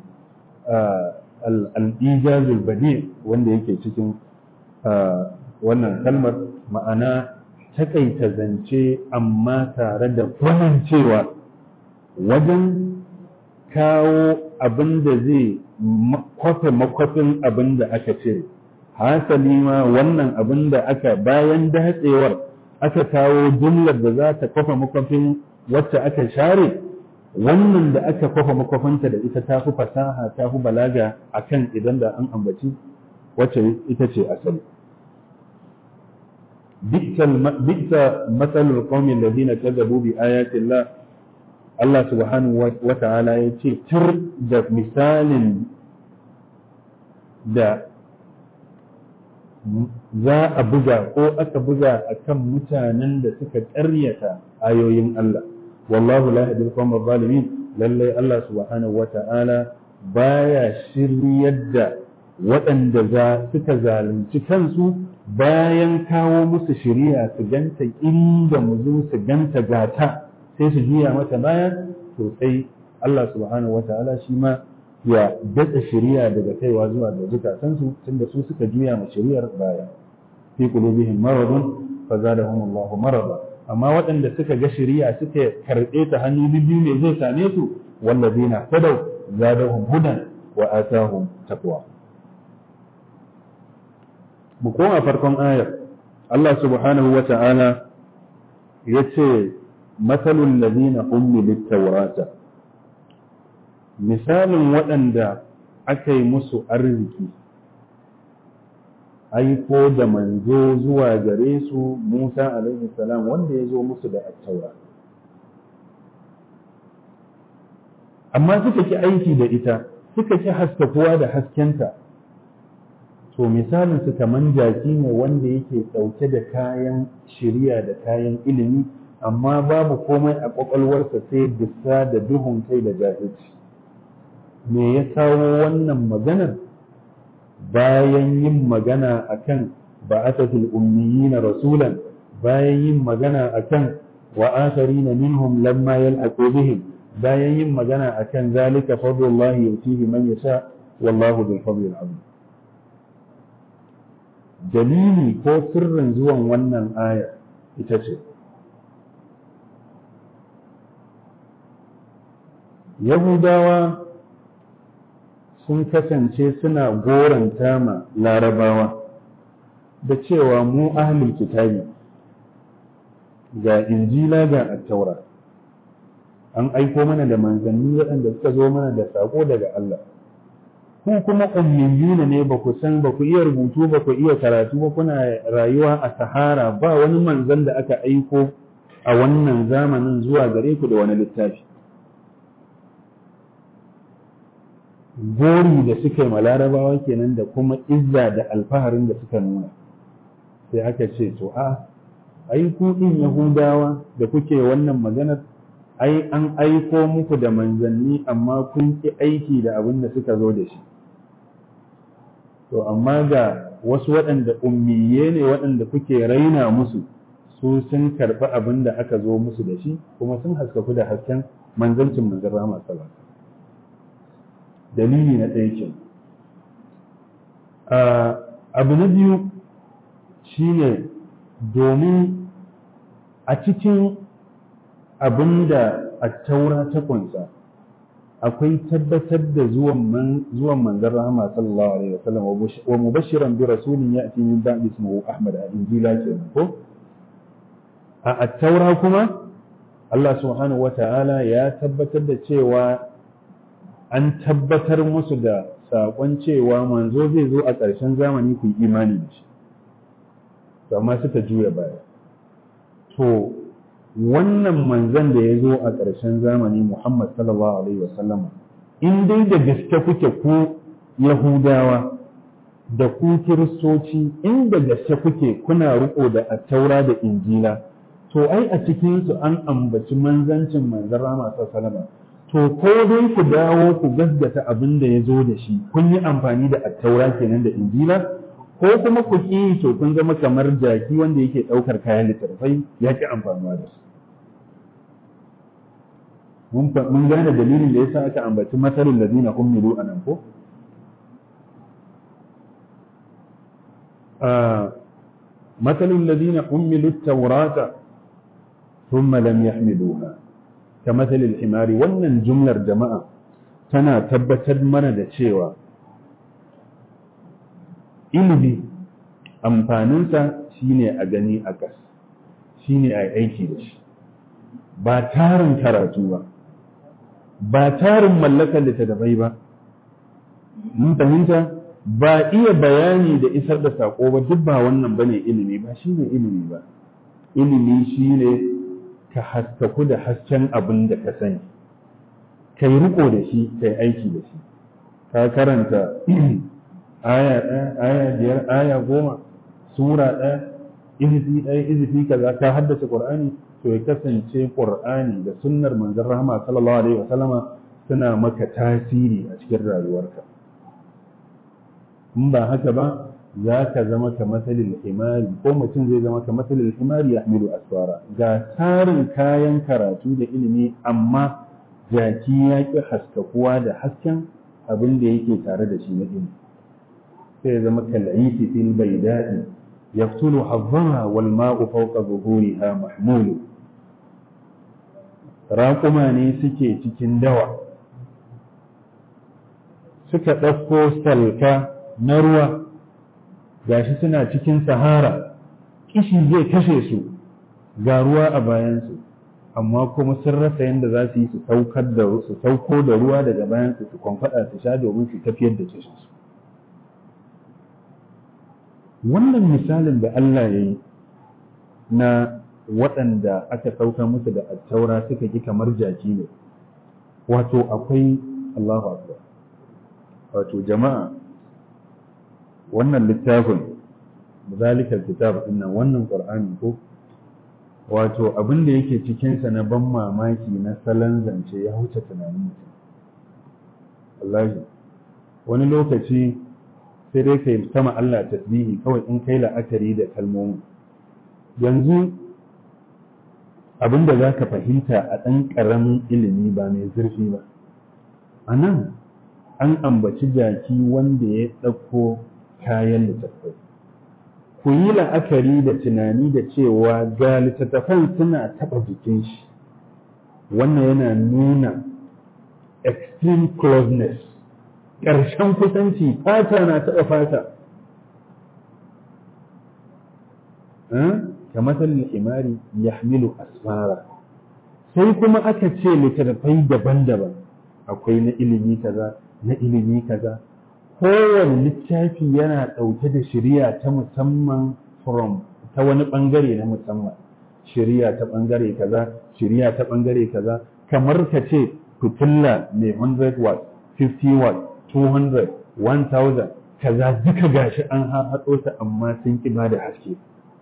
al-ijazul badi wanda yake cikin wannan kalmar ma'ana takaita zance amma tare da cewa wajen kawo abin da zai kwafe makwafin abin da aka cire hasali ma wannan abin da aka bayan datsewar aka kawo jumlar da za ta kwafe makwafin wacce aka share wannan da aka kwafa makwafinta da ita ta fi fasaha ta fi balaga akan idan da an ambaci wacce ita ce asali bisa matsalar qaumin ladina kazzabu bi ayatillah Allah subhanahu wa ta'ala ya ce tur da misalin da za a buga ko aka buga akan mutanen da suka ƙaryata ayoyin Allah wallahu la yahdi al-qawma zalimin lalle Allah subhanahu wata'ala baya shiryar da waɗanda za suka zalunci kansu bayan kawo musu shiriya su ganta inda mu zo su ganta gata sai su juya mata baya to sai Allah subhanahu wata'ala shi ma ya datsa shari'a daga kaiwa zuwa ga zukatansu tunda su suka juya ma shari'ar baya fi qulubihim maradun fazadahum Allahu marada amma waɗanda suka ga shari'a suka karɓe ta hannu biyu ne zai same su wallazina tadaw zadahum hudan wa atahum taqwa mu koma farkon ayar Allah subhanahu wa ta'ala yace mathalul ladina ummilut tawrata misalin waɗanda aka yi musu arziki aiko da manzo zuwa gare su Musa alaihi salam wanda ya zo musu da attaura amma suka ki aiki da ita suka ki haskakuwa da haskenta to misalin su kaman jaki ne wanda yake ɗauke da kayan shiriya da kayan ilimi amma babu komai a ƙwaƙwalwarsa sai bisa da duhun kai da jahilci me ya kawo wannan maganar bayan yin magana akan ba'athatul ummiyina rasulan bayan yin magana akan wa akharina minhum lamma yalhaqu bihim bayan yin magana akan zalika fadlullahi yutihi man yasha wallahu bil fadli azim dalili ko sirrin zuwan wannan aya ita ce yahudawa sun kasance suna goranta ma larabawa da cewa mu ahlul kitabi ga injila ga attaura an aiko mana da manzanni waɗanda suka zo mana da saƙo daga Allah ku kuma ummiyuna ne ba ku san ba ku iya rubutu ba ku iya karatu ba kuna rayuwa a sahara ba wani manzan da aka aiko a wannan zamanin zuwa gare ku da wani littafi gori da suka yi ma larabawa kenan da kuma izza da alfaharin da suka nuna sai aka ce to a ai ku din yahudawa da kuke wannan maganar ai an aiko muku da manzanni amma kun ki aiki da abin da suka zo da shi to amma ga wasu waɗanda ummiye ne waɗanda kuke raina musu su sun karɓi abin da aka zo musu da shi kuma sun haskaku da hasken manzancin manzan rama sallallahu dalili na ɗaya ke abu na biyu shine domin a cikin abin da a taura ta kunsa akwai tabbatar da zuwan manzan rahama sallallahu alaihi wasallam wa mubashiran bi rasulin ya'ti min ba'di ismuhu ahmad a injila kenan ko a at-taura kuma Allah subhanahu wata'ala ya tabbatar da cewa an tabbatar musu da saƙon cewa manzo zai zo a ƙarshen zamani ku yi imani da shi to amma suka juya baya to wannan manzon da ya zo a ƙarshen zamani Muhammad sallallahu alaihi wasallama in dai da gaske kuke ku Yahudawa da ku Kiristoci in da gaske kuke kuna riko da attaura da injila to ai a cikinsu an ambaci manzancin manzon Rama sallallahu to ko dai ku dawo ku gaskata abin da ya zo da shi kun yi amfani da attaura kenan da injila ko kuma ku ƙi to kun zama kamar jaki wanda yake ɗaukar kayan littattafai ya ƙi amfanuwa da su mun gane dalilin da yasa aka ambaci matsalin da zina ummilu a nan ko matsalin da zina ummilu taurata ثم لم يحملوها كمثل الحمار wannan jumlar jama'a tana tabbatar mana da cewa ilimi amfaninsa shine a gani a ƙas shine a aiki da shi ba tarin karatu ba ba tarin mallakar littattafai ba mun fahimta ba iya bayani da isar da saƙo ba duk ba wannan bane ilimi ba shine ilimi ba ilimi shine ka haskaku da hasken abin da ka sani ka yi riko da shi ka yi aiki da shi ka karanta aya ɗaya aya biyar aya goma sura ɗaya izifi ɗaya izifi kaza ka haddace qur'ani to ya kasance qur'ani da sunnar manzon rahama sallallahu alaihi wa sallama suna maka tasiri a cikin rayuwarka in ba haka ba za ka zama ka matsalin himari ko mutum zai zama ka matsalin himari ya hamilu asfara ga tarin kayan karatu da ilimi amma jaki ya ƙi haskakuwa da hasken abin da yake tare da shi na ilimi sai ya zama kal'isi fil baydai yaftulu hazzara wal ma'u fawqa zuhuriha mahmulu raƙuma ne suke cikin dawa suka ɗauko salka na ruwa gashi suna cikin sahara kishi zai kashe su ga ruwa a bayansu amma kuma sun rasa yadda za su yi su saukar da su sauko da ruwa daga bayansu su kwamfada su sha domin su tafiyar da kishinsu wannan misalin da Allah ya yi na waɗanda aka sauka musu da attaura suka ki kamar jaki ne wato akwai Allahu Akbar wato jama'a wannan littafin zalikal kitab dinnan wannan qur'ani ko wato abin da yake cikin sa na ban mamaki na salon zance ya huce tunanin mutum wallahi wani lokaci sai dai kai sama Allah tasbihi kawai in kai la'akari da kalmomi yanzu abin da za ka fahimta a ɗan ƙaramin ilimi ba mai zurfi ba a nan an ambaci jaki wanda ya ɗauko kayan littattafai ku yi la'akari da tunani da cewa ga littattafan suna taɓa jikin shi wannan yana nuna extreme closeness ƙarshen kusanci fata na taɓa fata kamar imari ya hamilu asfara sai kuma aka ce littattafai daban-daban akwai na ilimi kaza na ilimi kaza kowane littafi yana ɗauke da shirya ta musamman from ta wani ɓangare na musamman shirya ta ɓangare kaza shirya ta ɓangare kaza kamar ka ce fitilla mai 100 watt 50 watt 200 1000 kaza duka gashi an haɗo ta amma sun ƙi ba da haske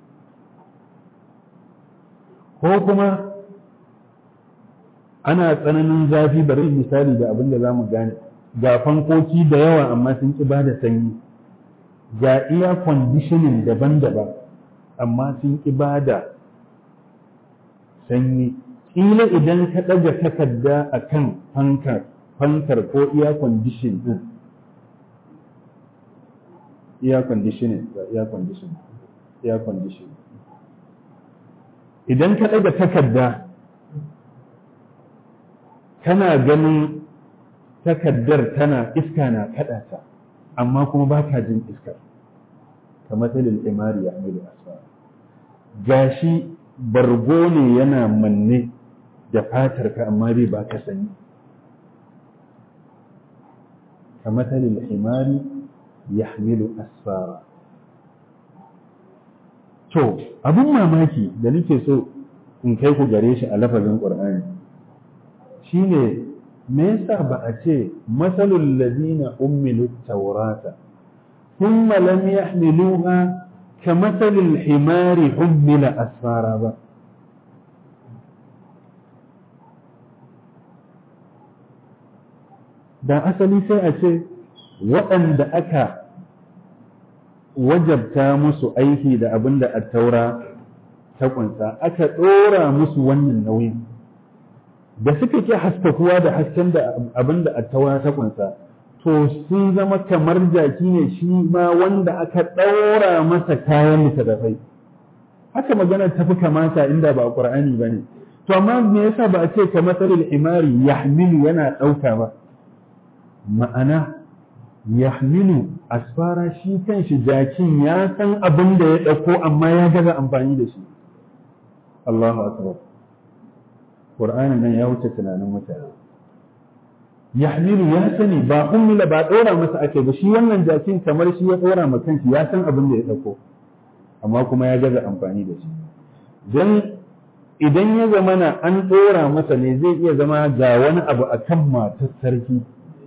ko kuma ana tsananin zafi bari misali da abin da za mu gane ga fankoki da yawa amma sun ƙi ba da sanyi ga iya conditioning daban-daban amma sun ƙi ba da sanyi ƙila idan ka ɗaga takarda a kan fankar fankar ko iya condition ɗin iya conditioning ga iya condition iya condition idan ka ɗaga takarda kana ganin takardar tana iska na kaɗa ta amma kuma ba ka jin iskar ka matsalin imari ya mai asfara gashi bargo ne yana manne da fatar ka amma bai ba ka sanyi ka matsalin imari ya hamilu asfara to abin mamaki da nake so in kai ku gare shi a lafazin ƙur'ani shine me yasa ba a ce masalul ladina ummilu tawrata thumma lam yahmiluha kamasalil himari hummila asfara ba da asali sai a ce waɗanda aka wajabta musu aiki da abin da attaura ta kunsa aka ɗora musu wannan nauyin da suka ke haskakuwa da hasken da abin da attaura ta kunsa to sun zama kamar jaki ne shi ma wanda aka ɗaura masa kayan littattafai haka magana ta fi kamata inda ba ƙur'ani ba ne to amma me yasa ba a ce ka matsalil imari yahmilu yana ɗauka ba ma'ana yahmilu asfara shi kanshi jakin ya san abin da ya ɗauko amma ya gaza amfani da shi Allahu akbar Qur'ani nan ya wuce tunanin mutane yahmilu ya sani ba ummila ba ɗora masa ake ba shi wannan jakin kamar shi ya ɗora ma kanshi ya san abin da ya ɗauko amma kuma ya gaza amfani da shi dan idan ya zama na an ɗora masa ne zai iya zama ga wani abu akan matar sarki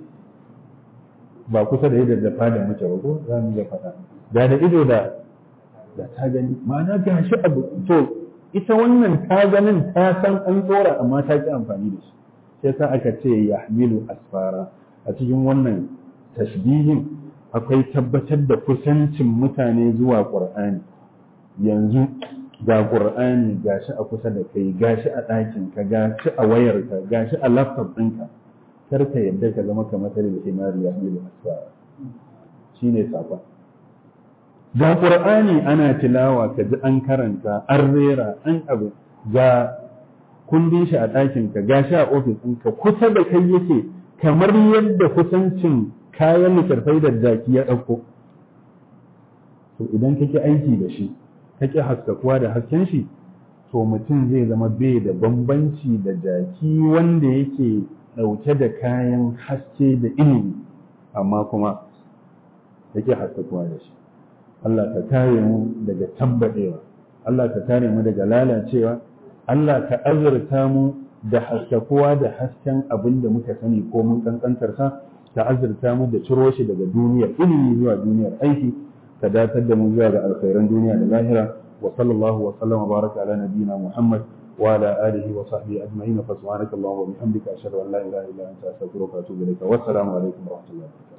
ba kusa da yadda dafa da mace ba ko za mu ga faɗa da da ido da da ta gani ma'ana ga shi abu to ita wannan ta ganin ta san an tsora amma ta ki amfani da shi sai sa aka ce yahmilu asfara a cikin wannan tashbihin akwai tabbatar da kusancin mutane zuwa qur'ani yanzu ga qur'ani gashi a kusa da kai gashi a ɗakin ka gashi a wayarka gashi a laptop ɗinka kar ka yadda ka zama kamar da himari ya hamilu asfara shine safa ga qur'ani ana tilawa ka ji an karanta an rera an abu ga kundin shi a ɗakin ka ga shi a ofis ɗinka kusa da kai yake kamar yadda kusancin kayan littattafai da jaki ya ɗauko to idan kake aiki da shi kake haskakuwa da hasken shi to mutum zai zama bai da bambanci da jaki wanda yake ɗauke da kayan haske da ilimi amma kuma yake haskakuwa da shi Allah ka kare mu daga tambadewa Allah ka kare mu daga lalacewa Allah ka azurta mu da haskakuwa da hasken abin da muka sani ko mun kankantarsa ka azurta mu da ciro shi daga duniyar ilimi zuwa duniyar aiki ka datar da mu zuwa ga alkhairan duniya da lahira wa sallallahu wa sallama baraka ala nabiyyina Muhammad wa ala alihi wa sahbihi ajma'in fa subhanaka allahumma wa bihamdika ashhadu an la ilaha illa anta astaghfiruka wa atubu ilayka wa assalamu alaikum wa rahmatullahi